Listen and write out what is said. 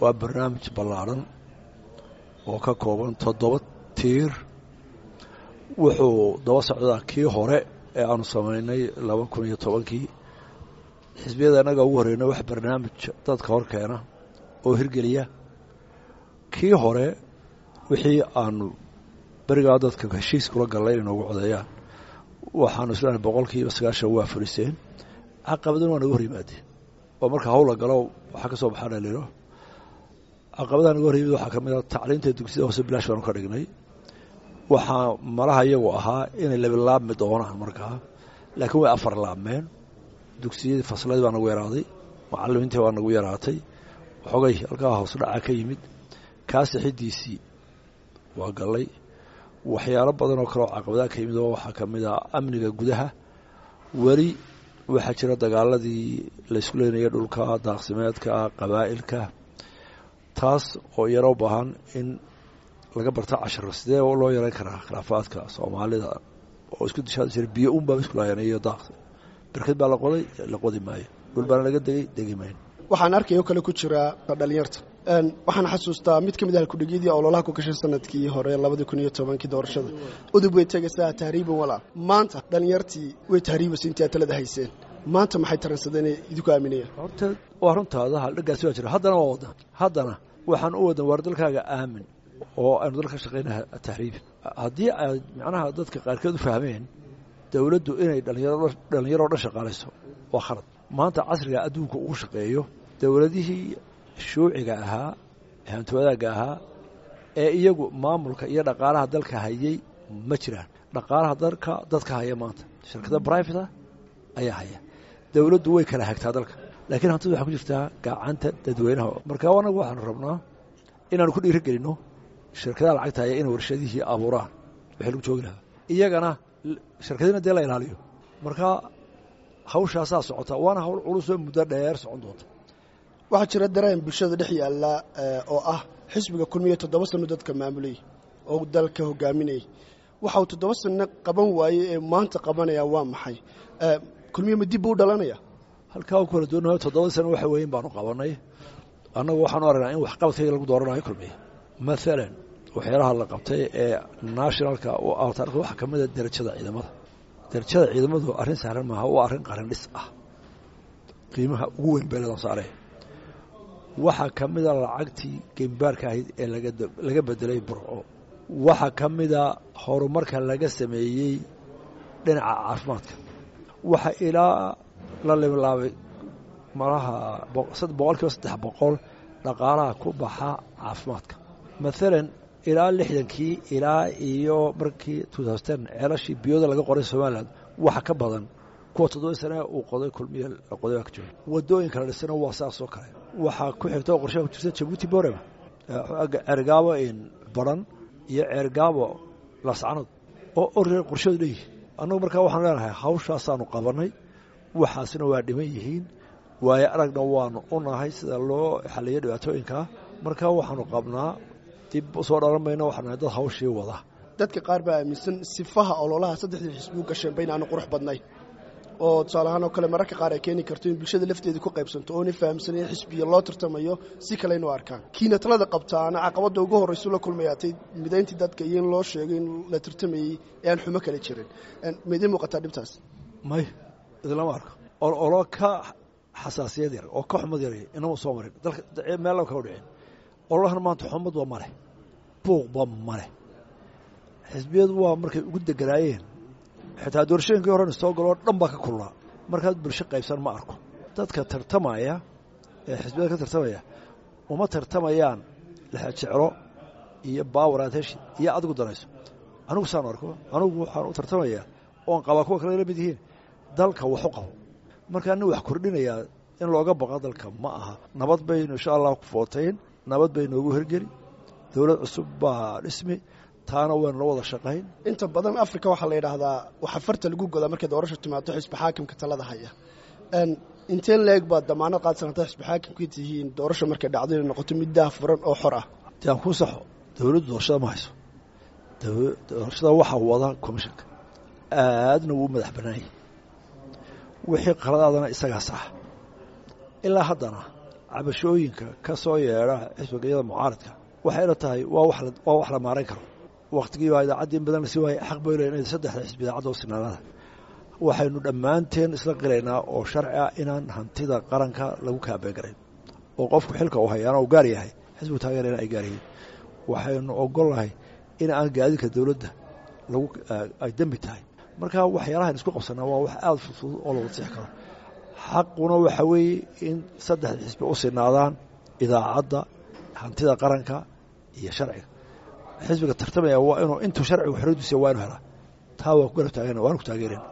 waa barnaamij ballaadhan oo ka kooban toddoba tiir wuxuu daba socdaa kii hore ee aanu samaynay laba kun iyo tobankii xisbiyada annaga ugu horeyna wax barnaamij dadka hor keena oo hirgeliya kii hore wixii aanu berigaa dadka heshiis kula gallay inay noogu codeeyaan waxaanu islenahay boqolkiiba sagaashan waa fuliseen caqabadana waa naga hor yimaadeen oo marka hawla galo waxaa ka soo baxaa dhaliilo caqabadaha naga hor yimid waxaa ka mid a tacliinta dugsiyada hoose bilaash baanu ka dhignay waxaa malaha iyagu ahaa inay labilaabmi doonaan markaa laakiin way afar laabmeen dugsiyadii fasladii baa nagu yaraaday macalimiintii baa nagu yaraatay waxoogay halkaa hoos dhaca ka yimid kaasi xidiisii waa gallay waxyaalo badan oo kale oo caqabadaha ka yimid oo waxaa ka mid ah amniga gudaha weli waxaa jira dagaaladii laysku leynaya dhulka daaqsimeedka qabaa'ilka taas oo iyana u baahan in laga barta casharo sidee loo yareyn karaa khilaafaadka soomaalida oo isku dishaadi jira biyo un baa isku lahayan iyo daaq berked baa la qoday la qodi maayo dhul baana laga degay degi maayo waxaan arkay oo kale ku jira dhalinyarta waxaan xasuustaa mid ka mid ah kudhigyadii ololaha ku gashay sanadkii hore labadii kun iyo tobankii doorashada udub way tegaysaa tahriiban walaal maanta dhalinyartii way tahriibaysa intii aad talada hayseen maanta maxay taransadeen idinku aaminayaan horta waa runtaada haldhagaasi waa jira haddana waa waddan haddana waxaan u wadan waar dalkaaga aamin oo aynu dalka shaqayna tahriib haddii aad macnaha dadka qaarkeed u fahmeen dowladdu inay dhalinyaro dhan shaqaalayso waa khalad maanta casriga adduunka ugu shaqeeyo dowladihii shuuciga ahaa hanti wadaagga ahaa ee iyagu maamulka iyo dhaqaalaha dalka hayay ma jiraan dhaqaalaha dalka dadka haya maanta shirkada brivata ayaa haya dowladdu way kala hagtaa dalka laakiin hantida waxaa ku jirtaa gacanta dadweynaha marka anagu waxaanu rabnaa inaanu ku dhiiri gelinno shirkadaha lacagta haya inay warshadihii abuuraan wixii lagu joogi lahaa iyagana shirkadina dee la ilaaliyo marka hawshaasaa socota waana hawl culusoo muddo dheer socon doonta waxaa jira dareen bulshada dhex yaalla oo ah xisbiga kulmiya toddoba sanno dadka maamulayay oo dalka hogaaminayay waxa uu toddoba sanno qaban waayey ee maanta qabanaya waa maxay kulmiya ma dib buu u dhalanaya halkaa u kala duwanayo toddoba sano waxa weyn baanu qabanay annagu waxaanu aragnaa in waxqabadkayga lagu dooranayo kulmiya maalan waxyaalaha la qabtay ee nationalka altaarka waxaa ka mida derajada ciidamada derajada ciidamadu arrin saaran maaha waa arrin qaran dhis ah qiimaha ugu weyn beeladan saaree waxaa ka mida lacagtii gembaarka ahayd ee laga bedelay burco waxaa ka mida horumarka laga sameeyey dhinaca caafimaadka waxa ilaa la limlaabay malaha boqol kiiba saddex boqol dhaqaalaha ku baxa caafimaadka maalan ilaa lixdankii ilaa iyo markii ceelashii biyooda laga qoray somalilan waxa ka badan kuwa toddoba sane uu qoday kulmiya la qoday baa ka jooga wadooyinka la dhisana waa saasoo kale waxaa ku xigta oo qorshaha ku jirta jabuuti borema ceergaabo baran iyo ceergaabo lascanood oo orre qorshadu leeyihi annagu markaa waxaan leenahay hawshaasaanu qabanay waxaasna waa dhiman yihiin waayo aragna waanu u nahay sida loo xaliyo dhibaatooyinkaa markaa waxaanu qabnaa dib usoo dhalan mayno waxaan nahay dad hawshii wada dadka qaar baa aaminsan sifaha ololaha saddexdii xisbi u gasheen bayn aanu qurux badnayn oo tusaale ahaan oo kale mararka qaar ay keeni karto in bulshada lafteeda ku qaybsanto oona fahamsan in xisbiya loo tartamayo si kale inu arkaan kiina talada qabtaana caqabadda ugu horraysu la kulmayaatay midayntii dadka iyo in loo sheegay in la tartamayey ee aan xumo kale jirin maydin muuqataa dhibtaas may idinlama arko olo ka xasaasiyad yar oo ka xumad yar inama soo marin dalka meel kama dhicin ololahan maanta xumadba maleh buuqba maleh xisbiyadu waa markay ugu deganaayeen xitaa doorashooyinkii horena soo galoo dhan baa ka kulnaa markaad bulsho qaybsan ma arko dadka tartamaya ee xisbiyada ka tartamaya uma tartamayaan lexejeclo iyo baawar aad heshi iyo adigu danayso anigu saan arko anigu waxaan u tartamayaa oon qabaa kuwa kale la mid yihiin dalka waxu qabo markaa nin wax kordhinayaa in looga baqo dalka ma aha nabad baynu insha allah ku footayn nabad bay noogu hergeli dowlad cusub baa dhismi taana waynu la wada shaqayn inta badan africa waxaa la yidhaahdaa waxa farta lagu godaa markay doorasha timaado xisbi xaakimka talada haya intee leeg baad damaanad qaadsan haddaad xisbi xaakimka tihiin doorasha markay dhacdo inay noqoto mid daah furan oo xor ah de aan kuu saxo dowladdu doorashada ma hayso doorashada waxaa wada commishanka aadna wuu madax bannaanyay wixii qaladaadana isagaa sax ilaa haddana cabashooyinka ka soo yeedha xisbigayada mucaaradka waxayna tahay waa waa wax la maarayn karo wakhtigii baa idaacaddii in badan lasi waayay xaq bay leeyihin saddexda xisbi idaacadda u sinaanada waxaynu dhammaanteen isla qiraynaa oo sharci ah inaan hantida qaranka lagu kaabeegarayn oo qofku xilka uu hayaana uu gaar yahay xisbigu taageerayna ay gaar yihiin waxaynu ogolnahay in aan gaadiidka dowladda lagu ay dembi tahay marka waxyaalahan isku qabsanaa waa wax aada fudfudud oo lagu six karo xaquna waxa weeye in saddexda xisbi u sinaadaan idaacadda hantida qaranka iyo sharciga xisbiga tartamaya waa inuu intuu sharcigu xoradiisa waa inu helaa taa waa ku garab taagana waanu ku taageereen